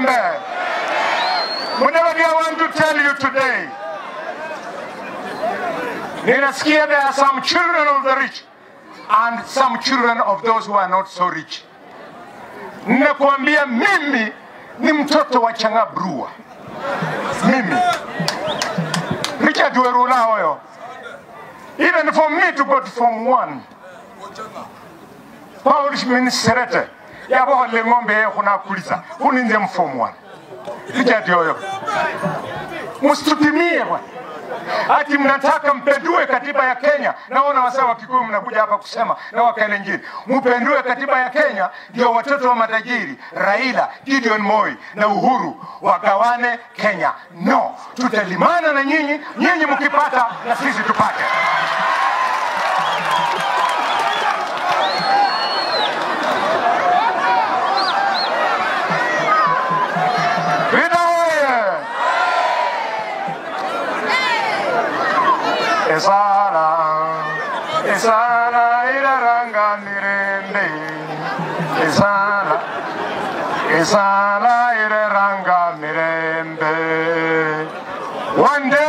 Mirembe. Mudavadi, I want to tell you today, ninasikia there are some children of the rich and some children of those who are not so rich. Ninakuambia mimi ni mtoto wa Changabrua, mimi Richard Werula hoyo. Even for me to go to Form 1 Paul Serete yabohole ng'ombe ye kunakuliza uninze mform 1 Richard hoyo, msitutimie bwana ati mnataka mpendue katiba ya Kenya. Naona wasee wa Kikuyu mnakuja hapa kusema na Wakalenjin mpendue katiba ya Kenya, ndio watoto wa matajiri Raila, Gideon Moi na Uhuru wagawane Kenya. No, tutalimana na nyinyi, nyinyi mkipata na sisi tupate. Vita oye! Esala, esala iraranga mirende. Esala, esala iraranga mirende. One day